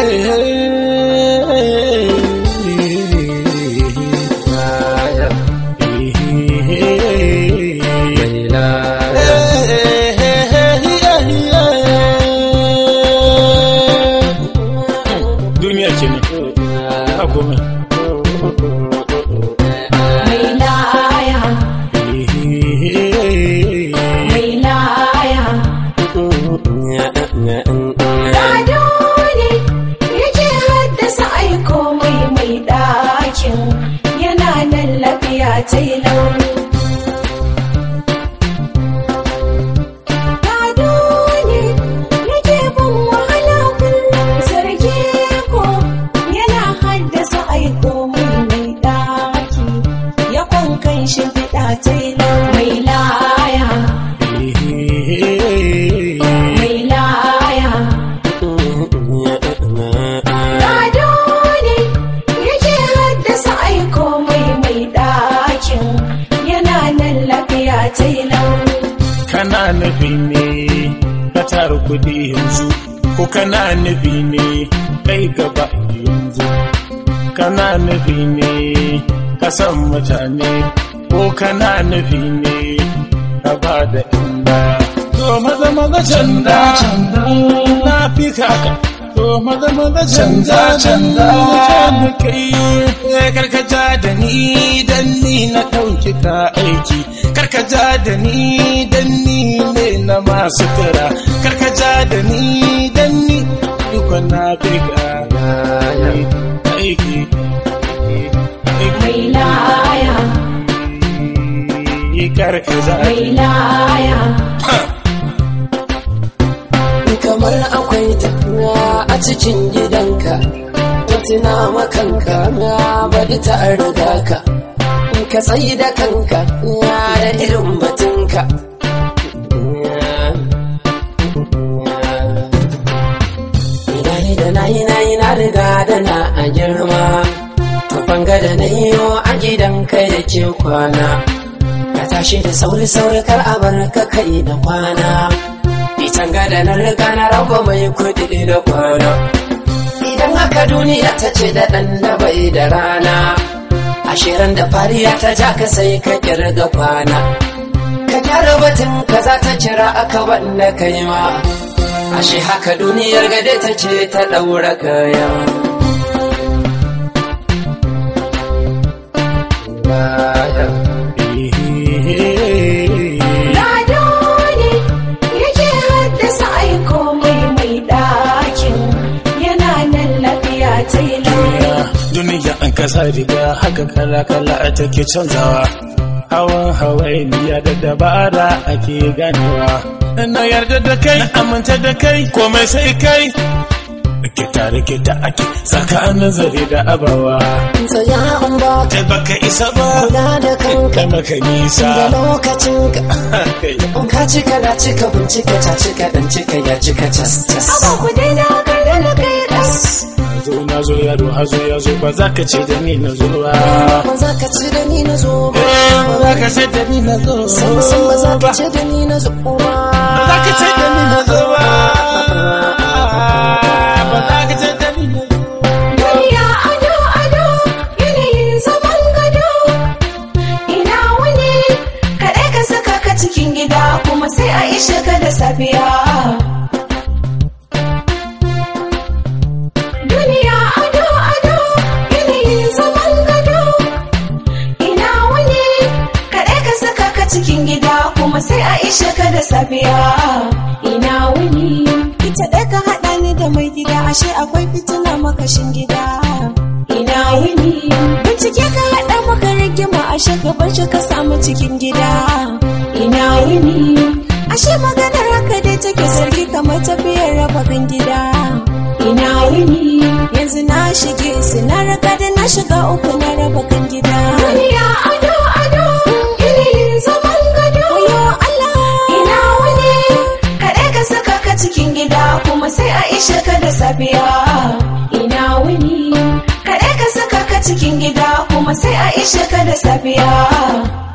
duniya ce ne ba komai mai laya mai laya Gado ne yake haddasa aiko mai mai ɗakin yana nan lafiya ta yi launi. Gado ne yake bin wahala kullum zarge ko yana haddasa aiko mai mai ɗaki ya kwankan shi fiɗa ta yi launi. Mai laya, mai laya. Gado ne yake haddasa aiko mai mai ɗakin yana nan lafiya ta yi launi. kana nufi ne ka tara kudi yanzu ko kana nufi ne kai gaba yanzu kana nufi ne ka san mutane ko kana nufi ne ka ba da inda to maza maza canda na fi kaka to maza maza canza canza da kai karkaja da ni dan ni na ɗauki ka aiki karkaja da ni dan ni ne na masu kira karkaja da ni dan ni duka na fi ka aiki Mai laya, karkaja mai laya. kamar akwai tafiya a cikin gidanka to tuna makanka na bari ta riga ka ka tsayi da kanka na da irin batunka ina yi da na yi na yi na riga da na a girma to banga da na iyo a gidanka yake kwana ka tashi da sauri sauri kar a bar ka kai da kwana Itan gada na riga na raba mai kuɗi da kwana. Idan haka duniya ta ce da ɗan da bai da rana, ashirin da fariya ta ja ka sai ka kirga kwana. Ka gyara batun ka za ta cira aka wanda ka yi ma. Ashe haka duniyar gade ta ce ta ɗaura kaya. Gado ne yake haddasa aiko mai mai ɗakin yana nan lafiya ta yi launi. duniya an kasa riga haka kala kala a take canzawa hawan hawainiya da dabara ake ganewa na yarda da kai na aminta da kai komai sai kai rikita rikita ake tsakanin zare da abawa Tsaya in ba ka kai baka isa ba kula da kanka kai maka nisa da lokacinka. In ka cika da cika bincika ta cika dan cika ya cika cas cas. Aba ku daina kada na kai ɗas. zo na zo yaro hazo ya zo ba za ka ce da ni na zo ba Ba za ka ci da ni na zo ba. Eh, ba za ka ce da ni na zo Sam sam ba za ka ci da ni na zo ba. ba za ka ce da ni na zo ba ba za ka ce da ni na zo Duniya ado ado yanayin zaman gado. Ina wani kaɗai ka saka ka cikin gida kuma sai a ishe ka da safiya. Duniya ado ado yanayin zaman gado. Ina wani kaɗai ka saka ka cikin gida kuma sai a ishe ka da safiya. Ina wani ita ɗaya ka haɗa ni da mai gida ashe akwai fitina makashin gida. Ina wuni bincike ka haɗa maka rigima ashe ka bar shi ka samu cikin gida. Ina wuni ashe maganar haka dai take zargi kamar tafiyar raba kan gida. Ina wuni yanzu na shige su na raga da na shiga uku na raba kan gida. Duniya ado ado yanayin zaman gado. Wayo Allah ina wuni kaɗai ka saka ka cikin gida kuma sai a ishe ka da safiya. Ina wuni kaɗai ka saka ka cikin gida kuma sai a ishe ka da safiya.